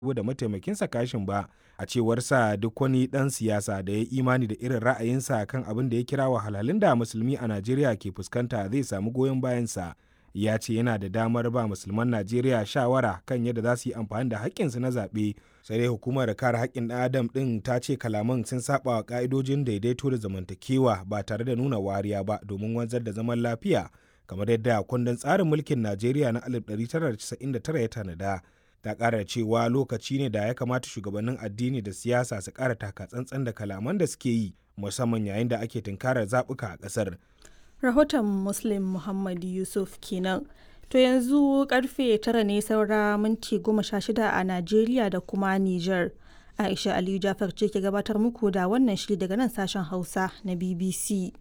da mataimakinsa kashin ba a cewar sa duk wani dan siyasa da ya imani da irin ra'ayinsa kan abin da ya kira wahalhalun da musulmi a najeriya ke fuskanta zai samu goyon bayansa ya ce yana da damar ba musulman najeriya shawara kan yadda za su yi amfani da haƙƙinsu na zaɓe sai dai hukumar kare haƙƙin ɗan adam ɗin ta ce kalaman sun saba wa ƙa'idojin daidaito da zamantakewa ba tare da nuna wariya ba domin wanzar da zaman lafiya kamar yadda kundin tsarin mulkin najeriya na 1999 ya tanada ta ƙara cewa lokaci ne da ya kamata shugabannin addini da siyasa su ƙara taka tsantsan da kalaman da suke yi musamman yayin da ake tunkarar zaɓuka a ƙasar rahoton muslim muhammad yusuf kenan to yanzu karfe tara ne saura minti goma sha shida a najeriya da kuma niger aisha aliyu jafar ce ke gabatar muku da wannan shiri daga nan sashen hausa na bbc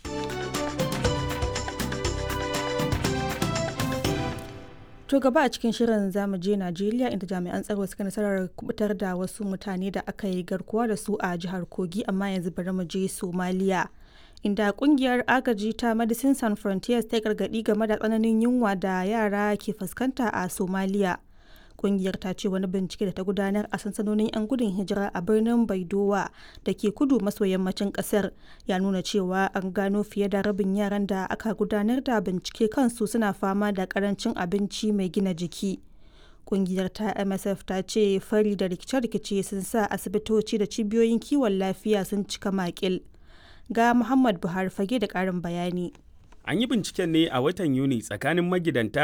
To gaba a cikin shirin zamu je Najeriya inda jami'an tsaro suka nasarar kubutar da wasu mutane da aka yi garkuwa da su a jihar Kogi amma yanzu bari mu je Somalia. Inda kungiyar agaji ta Medicine Sans Frontiers ta gargadi game da tsananin yunwa da yara ke fuskanta a Somalia. Kungiyar ta ce wani bincike da ta gudanar a sansanonin 'yan gudun hijira a birnin Baidowa da ke kudu maso yammacin kasar ya nuna cewa an gano fiye da rabin yaran da aka gudanar da bincike kansu suna fama da karancin abinci mai gina jiki. Kungiyar ta MSF ta ce fari da rikice-rikice sun sa asibitoci da cibiyoyin kiwon lafiya sun cika makil. Ga Muhammad Buhari fage da ƙarin bayani. An yi binciken ne a watan Yuni tsakanin magidanta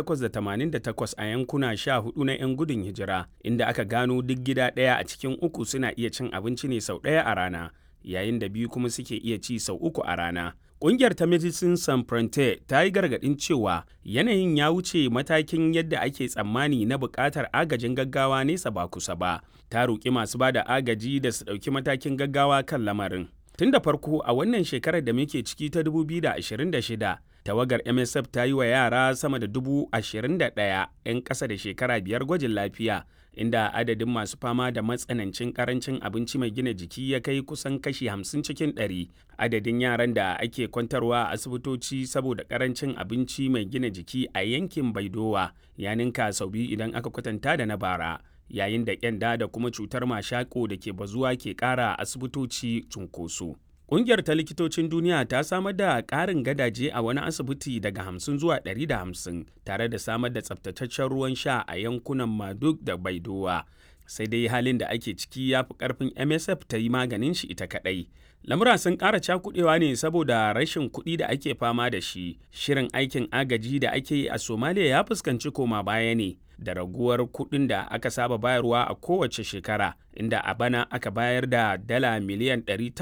888 a yankuna 14 na 'yan gudun hijira, inda aka gano duk gida ɗaya a cikin uku suna iya cin abinci ne sau ɗaya a rana, yayin da biyu kuma suke iya ci sau uku a rana. Ƙungiyar ta Medicine Sans Frontier ta yi gargaɗin cewa yanayin ya wuce matakin yadda ake tsammani na buƙatar agajin gaggawa nesa ba kusa ba. Ta roƙi masu ba da agaji da su ɗauki matakin gaggawa kan lamarin. Tun da farko a wannan shekarar da muke ciki ta 2026, tawagar MSF ta yi wa yara sama da dubu ashirin da ɗaya 'yan ƙasa da shekara biyar gwajin lafiya, inda adadin masu fama da matsanancin ƙarancin abinci mai gina jiki ya kai kusan kashi hamsin cikin ɗari. Adadin yaran da ake kwantarwa a asibitoci saboda ƙarancin abinci mai gina jiki a yankin Baidowa ya ninka sau biyu idan aka kwatanta da na bara. yayin da kyanda da kuma cutar mashako da ke bazuwa ke ƙara asibitoci cunkoso. Ƙungiyar ta likitocin duniya ta samar da ƙarin gadaje a wani asibiti daga hamsin zuwa ɗari da hamsin tare da samar da tsabtataccen ruwan sha a yankunan Maduk da Baidowa. Sai dai halin da ake ciki ya fi ƙarfin MSF ta yi maganin shi ita kaɗai. Lamura sun ƙara cakuɗewa ne saboda rashin kuɗi da ake fama da shi. Shirin aikin agaji da ake yi a Somalia ya fuskanci koma baya ne. da raguwar kuɗin da aka saba bayarwa a kowace shekara inda a bana aka bayar da dala miliyan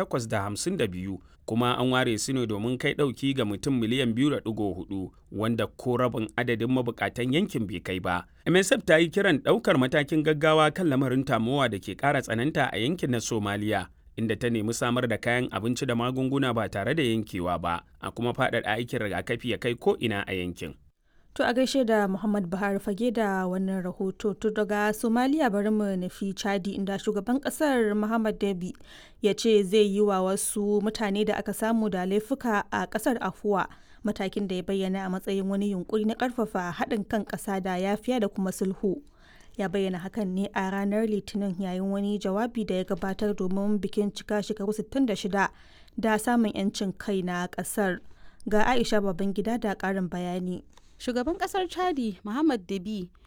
852 kuma an ware su ne domin kai ɗauki ga mutum miliyan 2.4 wanda ko rabin adadin mabukatan yankin bai kai ba. MSF ta yi kiran ɗaukar matakin gaggawa kan lamarin tamowa da ke ƙara tsananta a yankin na Somaliya. inda ta nemi samar da kayan abinci da magunguna ba tare da yankewa ba a kuma faɗaɗa aikin rigakafi ya kai ko ina a yankin. To a gaishe da Muhammad Buhari fage da wannan rahoto to daga Somalia bari mu nufi Chadi inda shugaban kasar Muhammad Dabi ya ce zai yi wa wasu mutane da aka samu da laifuka a kasar afuwa matakin da ya bayyana a matsayin wani yunkuri na karfafa haɗin kan ƙasa da yafiya da kuma sulhu. Ya bayyana hakan ne a ranar Litinin yayin wani jawabi da ya gabatar domin bikin cika shekaru 66 da samun 'yancin kai na ƙasar. Ga Aisha Babangida da ƙarin bayani. shugaban kasar chadi muhammad dabi